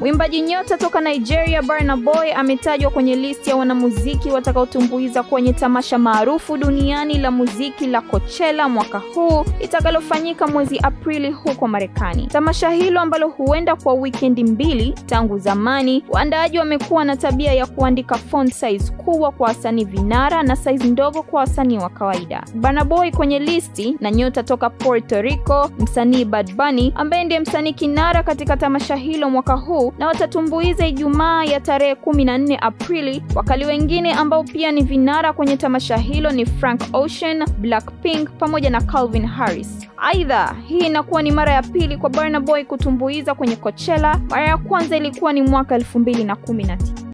Mwimbaji nyota toka Nigeria Burna Boy ametajwa kwenye listi ya wanamuziki watakaotumbuiza kwenye tamasha maarufu duniani la muziki la Coachella mwaka huu litakalofanyika mwezi Aprili huko Marekani. Tamasha hilo ambalo huenda kwa wikendi mbili. Tangu zamani, waandaaji wamekuwa na tabia ya kuandika font size kubwa kwa wasanii vinara na size ndogo kwa wasanii wa kawaida. Burna Boy kwenye listi na nyota toka Puerto Rico, msanii Bad Bunny ambaye ndiye msanii kinara katika tamasha hilo mwaka huu na watatumbuiza Ijumaa ya tarehe 14 Aprili. Wakali wengine ambao pia ni vinara kwenye tamasha hilo ni Frank Ocean, Blackpink pamoja na Calvin Harris. Aidha, hii inakuwa ni mara ya pili kwa Burna Boy kutumbuiza kwenye Coachella. Mara ya kwanza ilikuwa ni mwaka 2019.